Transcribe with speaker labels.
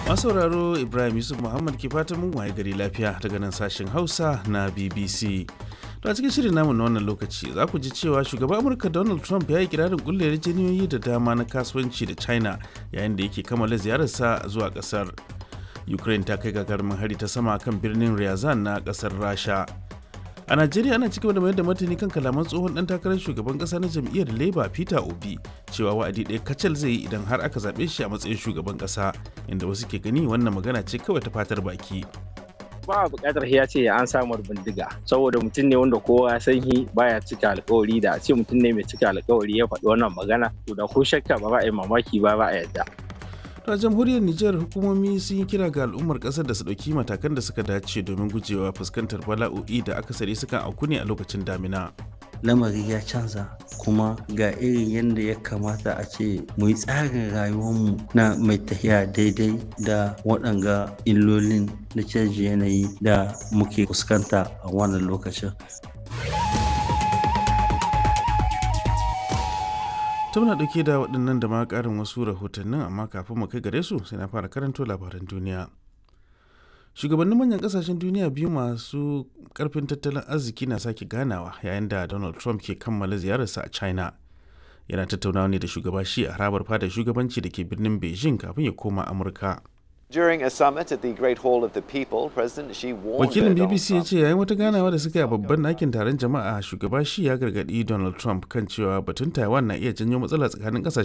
Speaker 1: masauraro ibrahim yusuf muhammad ke fatan mun waye gari lafiya daga nan sashen hausa na bbc to a cikin shirin namu na wannan lokaci za ku ji cewa shugaban amurka donald trump ya yi kirarin kulle yarjejeniyoyi da dama na kasuwanci da china yayin da yake kammala ziyararsa zuwa kasar ukraine ta kai gagarumin hari ta sama kan birnin ryazan na kasar rasha a najeriya ana cigaba da mayar da martani kan kalaman tsohon dan takarar shugaban kasa na jam'iyyar labour peter obi cewa wa'adi ɗaya kacal zai yi idan har aka zaɓe shi a matsayin shugaban kasa inda wasu ke gani wannan magana ce kawai ta fatar baki
Speaker 2: ba a buƙatar ya ce an samu bindiga saboda mutum ne wanda kowa ya san shi baya cika alkawari da a ce mutum ne mai cika alkawari ya faɗi wannan magana to da ko shakka ba ba a yi mamaki ba ba a yadda
Speaker 1: a jamhuriyar Nijar hukumomi sun yi kira ga al'ummar kasar da su ɗauki matakan da suka dace domin gujewa fuskantar bala'o'i da akasari sukan auku ne a lokacin damina.
Speaker 3: lamari ya canza kuma ga irin yadda ya kamata a ce mu yi tsarin rayuwarmu na mai tafiya daidai da waɗanga illolin na canji yanayi da muke fuskanta a wannan lokacin
Speaker 1: ta muna ɗauke da waɗannan da ma ƙarin wasu rahotannin amma kafin mu kai gare su sai na fara karanto labaran duniya shugabannin manyan ƙasashen duniya biyu masu ƙarfin tattalin arziki na sake ganawa yayin da donald trump ke kammala ziyararsa a china yana tattaunawa ne da shugaba shi a harabar fadar shugabanci da ke birnin beijing kafin ya koma amurka
Speaker 4: During a summit at the Great Hall of the People, President Xi warned
Speaker 1: wakilin
Speaker 4: Donald
Speaker 1: bbc ya
Speaker 4: Trump
Speaker 1: ce yayin wata ganawa da suka yi a babban ɗakin taron jama'a shugaba shi ya gargaɗi donald trump kan cewa batun taiwan na iya janyo matsala tsakanin ƙasashen